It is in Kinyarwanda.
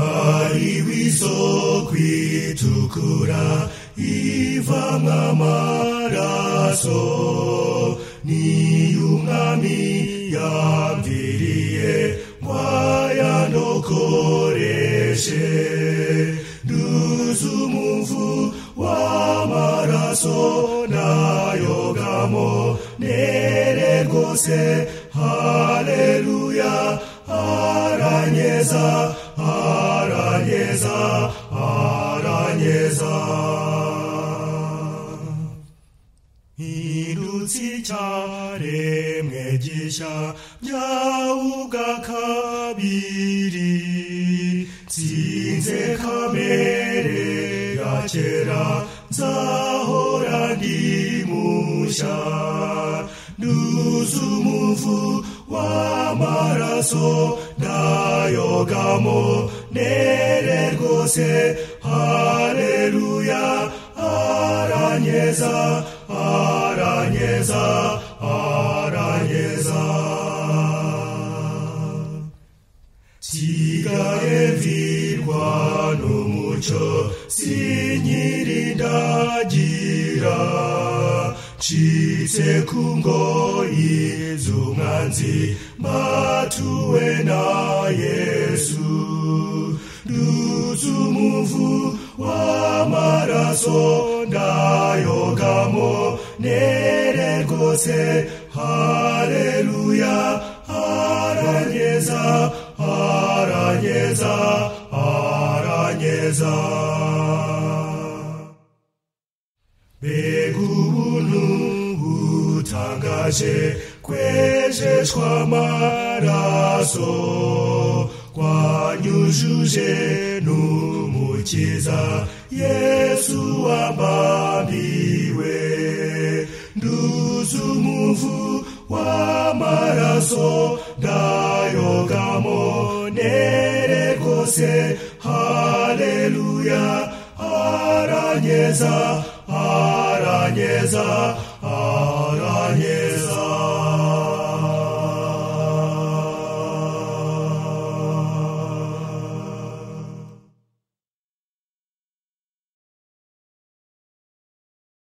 Kwari wizo kwitukura iva nk'amaraso ni umwami yamviriye wayandokoreshe nduze umuvu w'amaraso nayogamo nere rwose haleluya aranyeza aranyeza aranyeza irutsi cyaremwe gishya byawubwa kabiri nsinze kamere ya kera nzahora ndi mushya nduze umuvu w'amaraso ndayogamo nere rwose haleluya aranyeza aranyeza aranyeza sigaye virwa n'umuco sinyirindagira ncitse ku ngoyi z'umwanzi mbatuwe na yesu nduzumuvu w'amaraso ndayogamo nere rwose haleluya aranyeza aranyeza aranyeza mbega ubuntu butangaje kwejeshwa amaraso twanyujuje n'umukiza yesu wambambiwe nduze umuvu w'amaraso ndayogamo nere rwose haleluya aranyeza aranyeza aranyeza